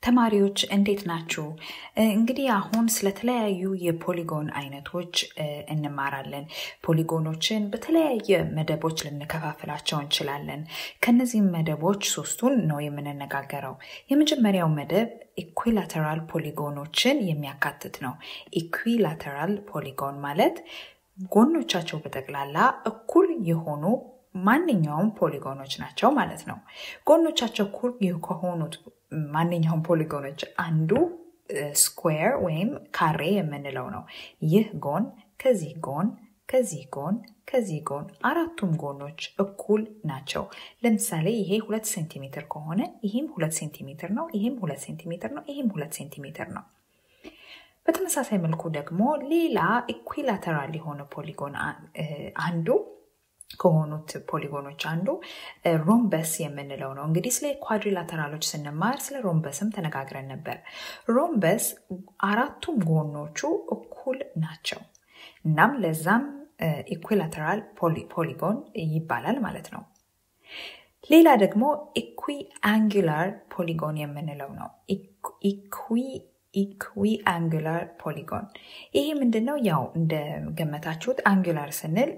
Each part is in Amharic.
ተማሪዎች እንዴት ናችሁ? እንግዲህ አሁን ስለተለያዩ የፖሊጎን አይነቶች እንማራለን። ፖሊጎኖችን በተለያየ መደቦች ልንከፋፍላቸው እንችላለን። ከነዚህም መደቦች ሶስቱን ነው የምንነጋገረው። የመጀመሪያው መደብ ኢኩላተራል ፖሊጎኖችን የሚያካትት ነው። ኢኩላተራል ፖሊጎን ማለት ጎኖቻቸው በጠቅላላ እኩል የሆኑ ማንኛውም ፖሊጎኖች ናቸው ማለት ነው። ጎኖቻቸው እኩል ከሆኑት ማንኛውም ፖሊጎኖች አንዱ ስኩዌር ወይም ካሬ የምንለው ነው። ይህ ጎን ከዚህ ጎን ከዚህ ጎን ከዚህ ጎን አራቱም ጎኖች እኩል ናቸው። ለምሳሌ ይሄ ሁለት ሴንቲሜትር ከሆነ ይህም ሁለት ሴንቲሜትር ነው፣ ይህም ሁለት ሴንቲሜትር ነው፣ ይህም ሁለት ሴንቲሜትር ነው። በተመሳሳይ መልኩ ደግሞ ሌላ ኢኩላተራል የሆነ ፖሊጎን አንዱ ከሆኑት ፖሊጎኖች አንዱ ሮምበስ የምንለው ነው። እንግዲህ ስለ ኳድሪላተራሎች ስንማር ስለ ሮምበስም ተነጋግረን ነበር። ሮምበስ አራቱም ጎኖቹ እኩል ናቸው። እናም ለዛም ኢኩላተራል ፖሊጎን ይባላል ማለት ነው። ሌላ ደግሞ ኢኩ አንጉላር ፖሊጎን የምንለው ነው። ኢኩ አንጉላር ፖሊጎን ይሄ ምንድን ነው? ያው እንደገመታችሁት አንጉላር ስንል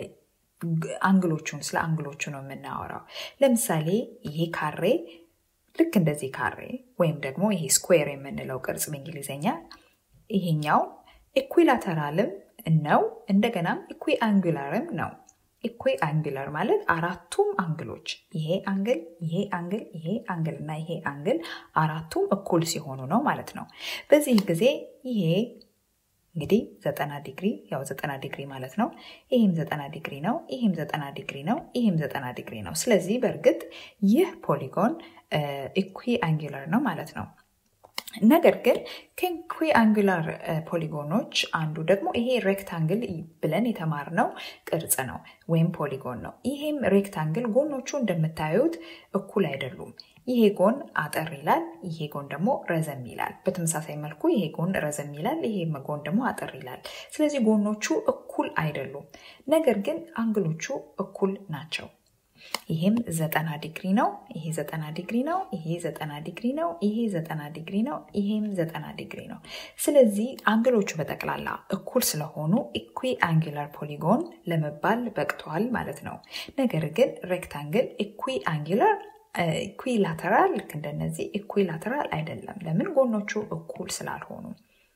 አንግሎቹን ስለ አንግሎቹ ነው የምናወራው። ለምሳሌ ይሄ ካሬ ልክ እንደዚህ ካሬ ወይም ደግሞ ይሄ ስኩዌር የምንለው ቅርጽ በእንግሊዝኛ ይሄኛው ኢኩላተራልም ነው እንደገናም ኢኩ አንጉላርም ነው። ኢኩ አንጉላር ማለት አራቱም አንግሎች ይሄ አንግል፣ ይሄ አንግል፣ ይሄ አንግል እና ይሄ አንግል አራቱም እኩል ሲሆኑ ነው ማለት ነው። በዚህ ጊዜ ይሄ እንግዲህ ዘጠና ዲግሪ ያው ዘጠና ዲግሪ ማለት ነው። ይህም ዘጠና ዲግሪ ነው። ይህም ዘጠና ዲግሪ ነው። ይህም ዘጠና ዲግሪ ነው። ስለዚህ በእርግጥ ይህ ፖሊጎን ኢኩ አንጉላር ነው ማለት ነው። ነገር ግን ከኢኩ አንጉላር ፖሊጎኖች አንዱ ደግሞ ይሄ ሬክታንግል ብለን የተማርነው ቅርጽ ነው ወይም ፖሊጎን ነው። ይሄም ሬክታንግል ጎኖቹ እንደምታዩት እኩል አይደሉም። ይሄ ጎን አጠር ይላል፣ ይሄ ጎን ደግሞ ረዘም ይላል። በተመሳሳይ መልኩ ይሄ ጎን ረዘም ይላል፣ ይሄ ጎን ደግሞ አጠር ይላል። ስለዚህ ጎኖቹ እኩል አይደሉም። ነገር ግን አንግሎቹ እኩል ናቸው። ይሄም ዘጠና ዲግሪ ነው። ይሄ ዘጠና ዲግሪ ነው። ይሄ ዘጠና ዲግሪ ነው። ይሄ ዘጠና ዲግሪ ነው። ይሄም ዘጠና ዲግሪ ነው። ስለዚህ አንግሎቹ በጠቅላላ እኩል ስለሆኑ ኢኩ አንጉላር ፖሊጎን ለመባል በቅተዋል ማለት ነው። ነገር ግን ሬክታንግል ኢኩ አንጉላር ኢኩላተራል ልክ እንደነዚህ ኢኩላተራል አይደለም። ለምን? ጎኖቹ እኩል ስላልሆኑ።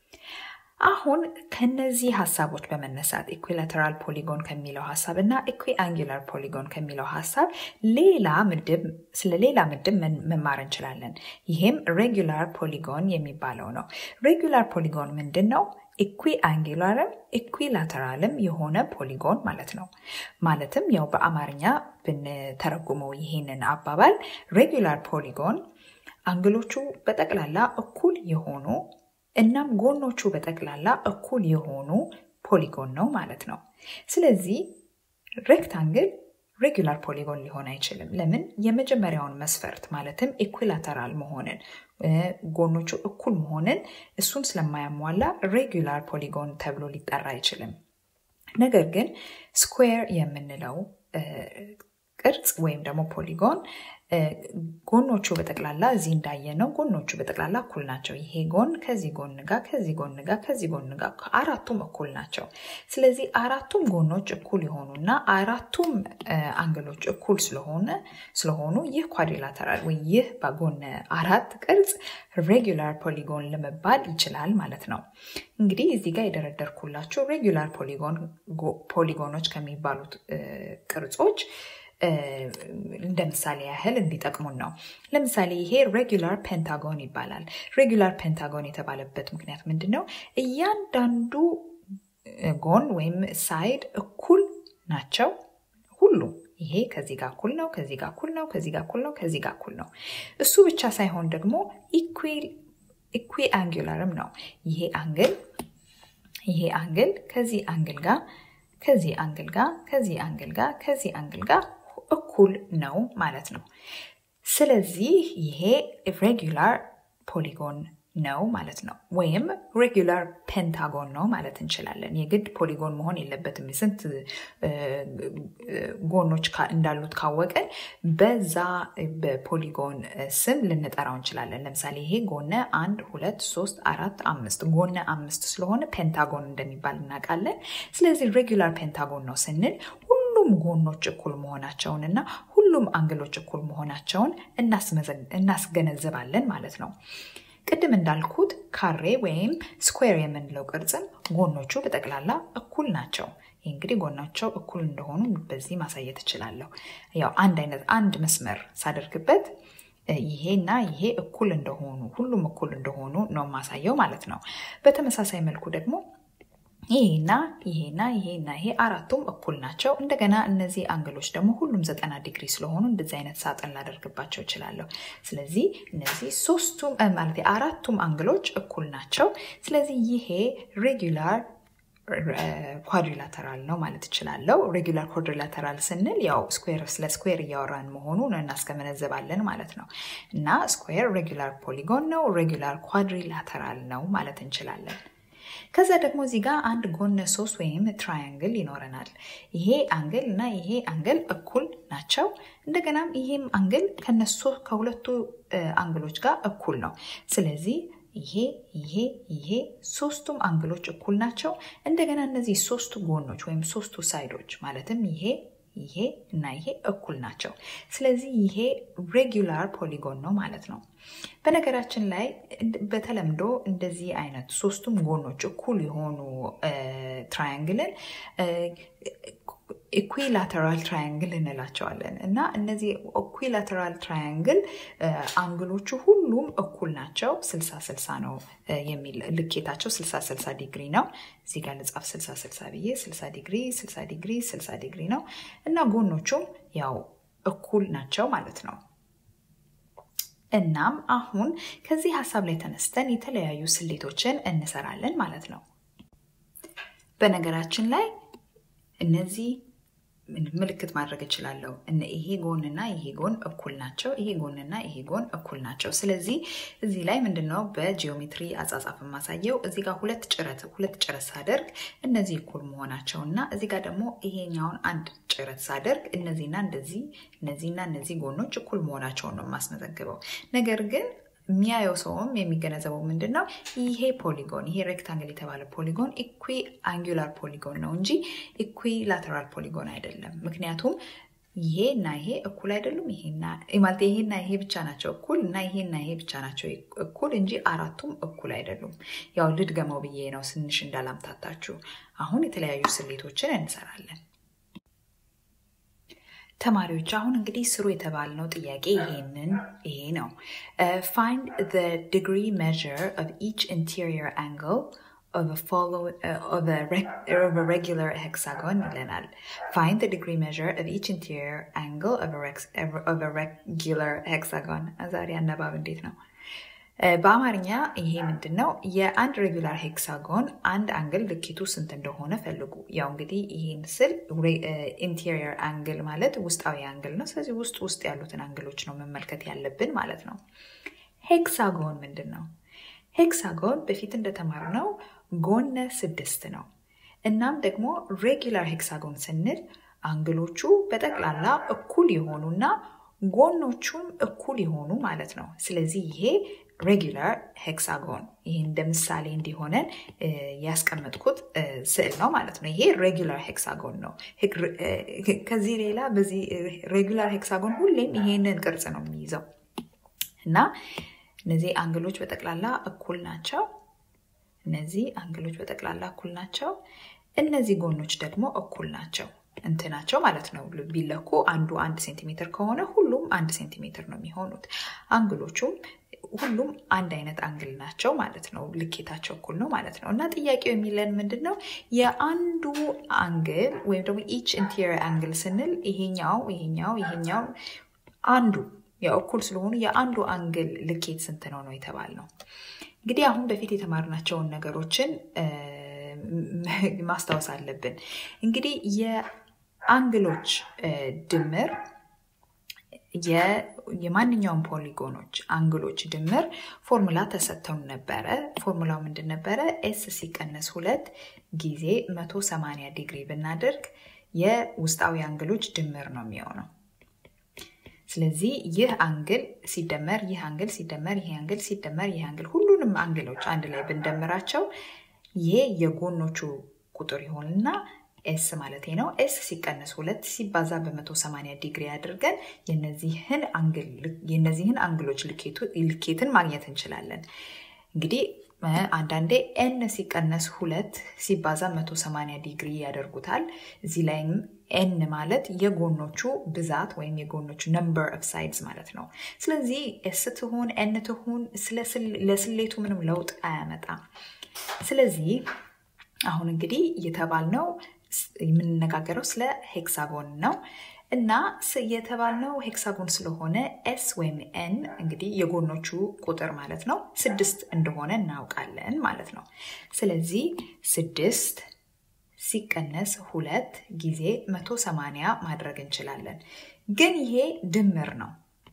አሁን ከነዚህ ሀሳቦች በመነሳት ኢኩላተራል ፖሊጎን ከሚለው ሀሳብ እና ኢኩ አንጉላር ፖሊጎን ከሚለው ሀሳብ ሌላ ምድብ ስለ ሌላ ምድብ መማር እንችላለን። ይሄም ሬጉላር ፖሊጎን የሚባለው ነው። ሬጉላር ፖሊጎን ምንድን ነው? ኢኩ አንጉላርም ኢኩላተራልም የሆነ ፖሊጎን ማለት ነው። ማለትም ያው በአማርኛ ብንተረጉመው ይሄንን አባባል ሬጉላር ፖሊጎን አንግሎቹ በጠቅላላ እኩል የሆኑ እናም ጎኖቹ በጠቅላላ እኩል የሆኑ ፖሊጎን ነው ማለት ነው። ስለዚህ ሬክታንግል ሬጉላር ፖሊጎን ሊሆን አይችልም። ለምን? የመጀመሪያውን መስፈርት ማለትም ኢኩላተራል መሆንን ጎኖቹ እኩል መሆንን እሱን ስለማያሟላ ሬጉላር ፖሊጎን ተብሎ ሊጠራ አይችልም። ነገር ግን ስኩዌር የምንለው ቅርጽ ወይም ደግሞ ፖሊጎን ጎኖቹ በጠቅላላ እዚህ እንዳየነው ጎኖቹ በጠቅላላ እኩል ናቸው። ይሄ ጎን ከዚህ ጎን ጋር ከዚህ ጎን ጋር ከዚህ ጎን ጋር አራቱም እኩል ናቸው። ስለዚህ አራቱም ጎኖች እኩል የሆኑና አራቱም አንግሎች እኩል ስለሆነ ስለሆኑ ይህ ኳድሪላተራል ወይ ይህ በጎን አራት ቅርጽ ሬጉላር ፖሊጎን ለመባል ይችላል ማለት ነው። እንግዲህ እዚህ ጋር የደረደርኩላችሁ ሬጉላር ፖሊጎኖች ከሚባሉት ቅርጾች እንደ ምሳሌ ያህል እንዲጠቅሙን ነው። ለምሳሌ ይሄ ሬጉላር ፔንታጎን ይባላል። ሬጉላር ፔንታጎን የተባለበት ምክንያት ምንድን ነው? እያንዳንዱ ጎን ወይም ሳይድ እኩል ናቸው ሁሉም። ይሄ ከዚህ ጋር እኩል ነው፣ ከዚህ ጋር እኩል ነው፣ ከዚህ ጋር እኩል ነው፣ ከዚህ ጋር እኩል ነው። እሱ ብቻ ሳይሆን ደግሞ ኢኩ አንጉላርም ነው። ይሄ አንግል ይሄ አንግል ከዚህ አንግል ጋር ከዚህ አንግል ጋር ከዚህ አንግል ጋር ከዚህ አንግል ጋር እኩል ነው ማለት ነው። ስለዚህ ይሄ ሬጉላር ፖሊጎን ነው ማለት ነው። ወይም ሬጉላር ፔንታጎን ነው ማለት እንችላለን። የግድ ፖሊጎን መሆን የለበትም። ስንት ጎኖች እንዳሉት ካወቀን በዛ በፖሊጎን ስም ልንጠራው እንችላለን። ለምሳሌ ይሄ ጎነ አንድ፣ ሁለት፣ ሶስት፣ አራት፣ አምስት ጎነ አምስት ስለሆነ ፔንታጎን እንደሚባል እናውቃለን። ስለዚህ ሬጉላር ፔንታጎን ነው ስንል ሁሉም ጎኖች እኩል መሆናቸውን እና ሁሉም አንግሎች እኩል መሆናቸውን እናስገነዝባለን ማለት ነው። ቅድም እንዳልኩት ካሬ ወይም ስኩዌር የምንለው ቅርጽም ጎኖቹ በጠቅላላ እኩል ናቸው። ይህ እንግዲህ ጎናቸው እኩል እንደሆኑ በዚህ ማሳየት እችላለሁ። ያው አንድ አይነት አንድ መስመር ሳደርግበት ይሄና ይሄ እኩል እንደሆኑ ሁሉም እኩል እንደሆኑ ነው የማሳየው ማለት ነው። በተመሳሳይ መልኩ ደግሞ ይሄና ይሄና ይሄና ይሄ አራቱም እኩል ናቸው። እንደገና እነዚህ አንግሎች ደግሞ ሁሉም ዘጠና ዲግሪ ስለሆኑ እንደዚህ አይነት ሳጥን ላደርግባቸው እችላለሁ። ስለዚህ እነዚህ ሶስቱም ማለት አራቱም አንግሎች እኩል ናቸው። ስለዚህ ይሄ ሬጉላር ኳድሪላተራል ነው ማለት እችላለሁ። ሬጉላር ኳድሪላተራል ስንል ያው ስኩዌር ስለ ስኩዌር እያወራን መሆኑን እናስገነዘባለን ማለት ነው። እና ስኩዌር ሬጉላር ፖሊጎን ነው፣ ሬጉላር ኳድሪላተራል ነው ማለት እንችላለን። ከዛ ደግሞ እዚህ ጋር አንድ ጎነ ሶስት ወይም ትራያንግል ይኖረናል። ይሄ አንግል እና ይሄ አንግል እኩል ናቸው። እንደገናም ይሄም አንግል ከነሱ ከሁለቱ አንግሎች ጋር እኩል ነው። ስለዚህ ይሄ ይሄ ይሄ ሶስቱም አንግሎች እኩል ናቸው። እንደገና እነዚህ ሶስቱ ጎኖች ወይም ሶስቱ ሳይዶች ማለትም ይሄ ይሄ እና ይሄ እኩል ናቸው። ስለዚህ ይሄ ሬጉላር ፖሊጎን ነው ማለት ነው። በነገራችን ላይ በተለምዶ እንደዚህ አይነት ሶስቱም ጎኖች እኩል የሆኑ ትራያንግልን ኢኩላተራል ትራያንግል እንላቸዋለን እና እነዚህ ኢኩላተራል ትራያንግል አንግሎቹ ሁሉም እኩል ናቸው። ስልሳ ስልሳ ነው የሚል ልኬታቸው ስልሳ ስልሳ ዲግሪ ነው። እዚህ ጋር ልጻፍ ስልሳ ስልሳ ብዬ ስልሳ ዲግሪ ስልሳ ዲግሪ ስልሳ ዲግሪ ነው እና ጎኖቹም ያው እኩል ናቸው ማለት ነው። እናም አሁን ከዚህ ሀሳብ ላይ ተነስተን የተለያዩ ስሌቶችን እንሰራለን ማለት ነው። በነገራችን ላይ እነዚህ ምልክት ማድረግ እችላለሁ። ይሄ ጎንና ይሄ ጎን እኩል ናቸው። ይሄ ጎንና ይሄ ጎን እኩል ናቸው። ስለዚህ እዚህ ላይ ምንድነው በጂኦሜትሪ አጻጻፍ የማሳየው እዚህ ጋር ሁለት ጭረት ሁለት ጭረት ሳደርግ እነዚህ እኩል መሆናቸው እና እዚህ ጋር ደግሞ ይሄኛውን አንድ ጭረት ሳደርግ እነዚህና እንደዚህ እነዚህና እነዚህ ጎኖች እኩል መሆናቸውን ነው የማስመዘግበው። ነገር ግን የሚያየው ሰውም የሚገነዘበው ምንድን ነው ይሄ ፖሊጎን ይሄ ሬክታንግል የተባለ ፖሊጎን ኢኩ አንጉላር ፖሊጎን ነው እንጂ ኢኩ ላተራል ፖሊጎን አይደለም። ምክንያቱም ይሄ እና ይሄ እኩል አይደሉም። ይሄና ማለት ይሄና ይሄ ብቻ ናቸው እኩል እና ይሄና ይሄ ብቻ ናቸው እኩል እንጂ አራቱም እኩል አይደሉም። ያው ልድገመው ብዬ ነው ትንሽ እንዳላምታታችሁ። አሁን የተለያዩ ስሌቶችን እንሰራለን። ተማሪዎች አሁን እንግዲህ ስሩ የተባልነው ጥያቄ ይሄንን ይሄ ነው። ፋይንድ the degree measure of each interior angle of a follow uh, of a of a regular hexagon ይለናል። Find the degree measure of each interior angle of a of a regular hexagon። ዛሬ አነባብ እንዴት ነው? በአማርኛ ይሄ ምንድን ነው? የአንድ ሬጉላር ሄክሳጎን አንድ አንግል ልኬቱ ስንት እንደሆነ ፈልጉ። ያው እንግዲህ ይህን ስል ኢንቴሪየር አንግል ማለት ውስጣዊ አንግል ነው። ስለዚህ ውስጥ ውስጥ ያሉትን አንግሎች ነው መመልከት ያለብን ማለት ነው። ሄክሳጎን ምንድን ነው? ሄክሳጎን በፊት እንደተማርነው ጎነ ስድስት ነው። እናም ደግሞ ሬጉላር ሄክሳጎን ስንል አንግሎቹ በጠቅላላ እኩል የሆኑና ጎኖቹም እኩል የሆኑ ማለት ነው። ስለዚህ ይሄ ሬጉላር ሄክሳጎን ይህ እንደ ምሳሌ እንዲሆነን ያስቀመጥኩት ስዕል ነው ማለት ነው። ይሄ ሬጉላር ሄክሳጎን ነው። ከዚህ ሌላ በዚህ ሬጉላር ሄክሳጎን ሁሌም ይሄንን ቅርጽ ነው የሚይዘው እና እነዚህ አንግሎች በጠቅላላ እኩል ናቸው። እነዚህ አንግሎች በጠቅላላ እኩል ናቸው። እነዚህ ጎኖች ደግሞ እኩል ናቸው እንትናቸው ማለት ነው። ቢለኩ አንዱ አንድ ሴንቲሜትር ከሆነ ሁሉም አንድ ሴንቲሜትር ነው የሚሆኑት። አንግሎቹም ሁሉም አንድ አይነት አንግል ናቸው ማለት ነው። ልኬታቸው እኩል ነው ማለት ነው። እና ጥያቄው የሚለን ምንድን ነው? የአንዱ አንግል ወይም ደግሞ ኢች ኢንቴሪየር አንግል ስንል ይሄኛው ይሄኛው ይሄኛው አንዱ ያው እኩል ስለሆኑ የአንዱ አንግል ልኬት ስንት ነው ነው የተባልነው። እንግዲህ አሁን በፊት የተማርናቸውን ነገሮችን ማስታወስ አለብን። እንግዲህ የአንግሎች ድምር የማንኛውም ፖሊጎኖች አንግሎች ድምር ፎርሙላ ተሰጥተውን ነበረ። ፎርሙላው ምንድን ነበረ? ኤስ ሲቀነስ ሁለት ጊዜ 180 ዲግሪ ብናደርግ የውስጣዊ አንግሎች ድምር ነው የሚሆነው። ስለዚህ ይህ አንግል ሲደመር ይህ አንግል ሲደመር ይህ አንግል ሲደመር ይህ አንግል ሁሉንም አንግሎች አንድ ላይ ብንደምራቸው ይሄ የጎኖቹ ቁጥር ይሆንና ኤስ ማለት ነው። ኤስ ሲቀነስ ሁለት ሲባዛ በ180 ዲግሪ አድርገን የነዚህን አንግሎች ልኬትን ማግኘት እንችላለን። እንግዲህ አንዳንዴ ኤን ሲቀነስ ሁለት ሲባዛ 180 ዲግሪ ያደርጉታል። እዚህ ላይም ኤን ማለት የጎኖቹ ብዛት ወይም የጎኖቹ ነምበር ኦፍ ሳይድስ ማለት ነው። ስለዚህ ኤስ ትሁን ኤን ትሁን ለስሌቱ ምንም ለውጥ አያመጣም። ስለዚህ አሁን እንግዲህ የተባልነው የምንነጋገረው ስለ ሄክሳጎን ነው እና የተባልነው ሄክሳጎን ስለሆነ ኤስ ወይም ኤን እንግዲህ የጎኖቹ ቁጥር ማለት ነው ስድስት እንደሆነ እናውቃለን ማለት ነው። ስለዚህ ስድስት ሲቀነስ ሁለት ጊዜ መቶ ሰማንያ ማድረግ እንችላለን። ግን ይሄ ድምር ነው።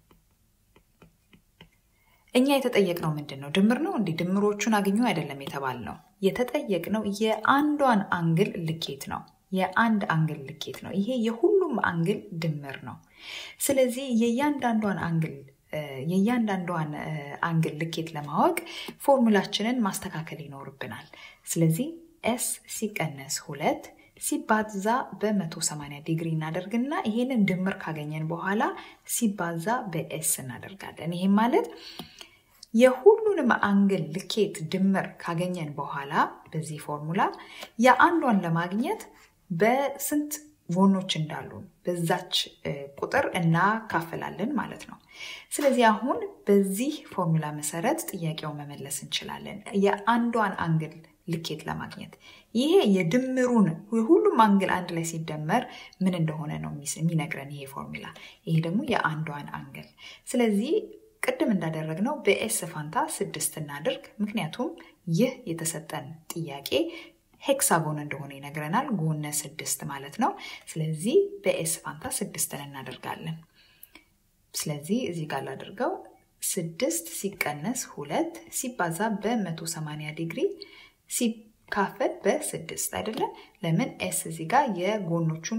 እኛ የተጠየቅነው ምንድን ነው? ድምር ነው እንዲህ ድምሮቹን አግኙ አይደለም የተባልነው። የተጠየቅነው የአንዷን አንግል ልኬት ነው። የአንድ አንግል ልኬት ነው። ይሄ የሁሉም አንግል ድምር ነው። ስለዚህ የእያንዳንዷን አንግል የእያንዳንዷን አንግል ልኬት ለማወቅ ፎርሙላችንን ማስተካከል ይኖርብናል። ስለዚህ ኤስ ሲቀነስ ሁለት ሲባዛ በ180 ዲግሪ እናደርግና ይሄንን ድምር ካገኘን በኋላ ሲባዛ በኤስ እናደርጋለን። ይህም ማለት የሁሉንም አንግል ልኬት ድምር ካገኘን በኋላ በዚህ ፎርሙላ የአንዷን ለማግኘት በስንት ጎኖች እንዳሉ በዛች ቁጥር እናካፍላለን ማለት ነው። ስለዚህ አሁን በዚህ ፎርሙላ መሰረት ጥያቄውን መመለስ እንችላለን። የአንዷን አንግል ልኬት ለማግኘት ይሄ የድምሩን የሁሉም አንግል አንድ ላይ ሲደመር ምን እንደሆነ ነው የሚነግረን ይሄ ፎርሙላ። ይሄ ደግሞ የአንዷን አንግል ስለዚህ ቅድም እንዳደረግነው በኤስ ፋንታ ስድስት እናድርግ። ምክንያቱም ይህ የተሰጠን ጥያቄ ሄክሳጎን እንደሆነ ይነግረናል። ጎነ ስድስት ማለት ነው። ስለዚህ በኤስ ፋንታ ስድስትን እናደርጋለን። ስለዚህ እዚህ ጋር ላድርገው ስድስት ሲቀነስ ሁለት ሲባዛ በ180 ዲግሪ ሲካፈል በስድስት አይደለም። ለምን ኤስ እዚህ ጋር የጎኖቹን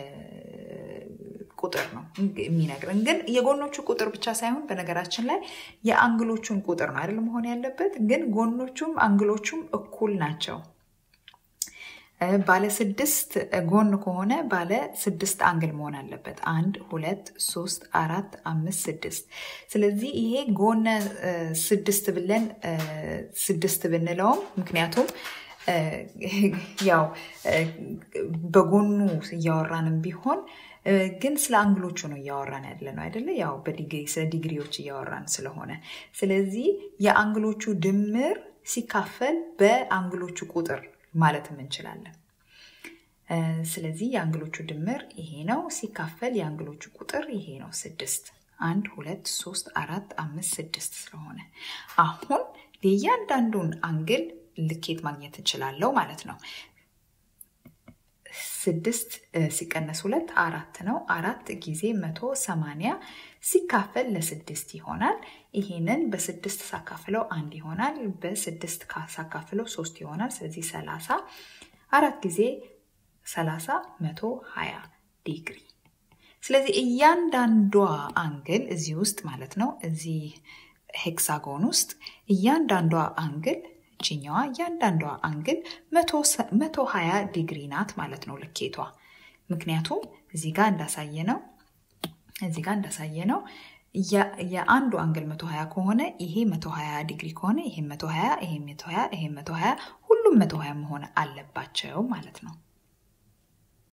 ቁጥር ነው የሚነግረን። ግን የጎኖቹ ቁጥር ብቻ ሳይሆን በነገራችን ላይ የአንግሎቹን ቁጥር ነው አይደል መሆን ያለበት። ግን ጎኖቹም አንግሎቹም እኩል ናቸው። ባለ ስድስት ጎን ከሆነ ባለ ስድስት አንግል መሆን አለበት። አንድ፣ ሁለት፣ ሶስት፣ አራት፣ አምስት፣ ስድስት። ስለዚህ ይሄ ጎነ ስድስት ብለን ስድስት ብንለውም ምክንያቱም ያው በጎኑ እያወራንም ቢሆን ግን ስለ አንግሎቹ ነው እያወራን ያለ ነው አይደለ? ያው በዲግሪ ስለ ዲግሪዎች እያወራን ስለሆነ ስለዚህ የአንግሎቹ ድምር ሲካፈል በአንግሎቹ ቁጥር ማለትም እንችላለን። ስለዚህ የአንግሎቹ ድምር ይሄ ነው፣ ሲካፈል የአንግሎቹ ቁጥር ይሄ ነው ስድስት። አንድ ሁለት ሶስት አራት አምስት ስድስት ስለሆነ አሁን የእያንዳንዱን አንግል ልኬት ማግኘት እንችላለው ማለት ነው። ስድስት ሲቀነስ ሁለት አራት ነው። አራት ጊዜ መቶ ሰማንያ ሲካፈል ለስድስት ይሆናል። ይሄንን በስድስት ሳካፍለው አንድ ይሆናል። በስድስት ሳካፍለው ሶስት ይሆናል። ስለዚህ ሰላሳ አራት ጊዜ ሰላሳ መቶ ሀያ ዲግሪ። ስለዚህ እያንዳንዷ አንግል እዚህ ውስጥ ማለት ነው እዚህ ሄክሳጎን ውስጥ እያንዳንዷ አንግል እችኛዋ እያንዳንዷ አንግል መቶ ሀያ ዲግሪ ናት ማለት ነው ልኬቷ። ምክንያቱም እዚህ ጋር እንዳሳየ ነው እዚህ ጋር እንዳሳየ ነው የአንዱ አንግል መቶ ሀያ ከሆነ ይሄ መቶ ሀያ ዲግሪ ከሆነ ይሄ መቶ ሀያ ይሄ መቶ ሀያ ይሄ መቶ ሀያ ሁሉም መቶ ሀያ መሆን አለባቸው ማለት ነው።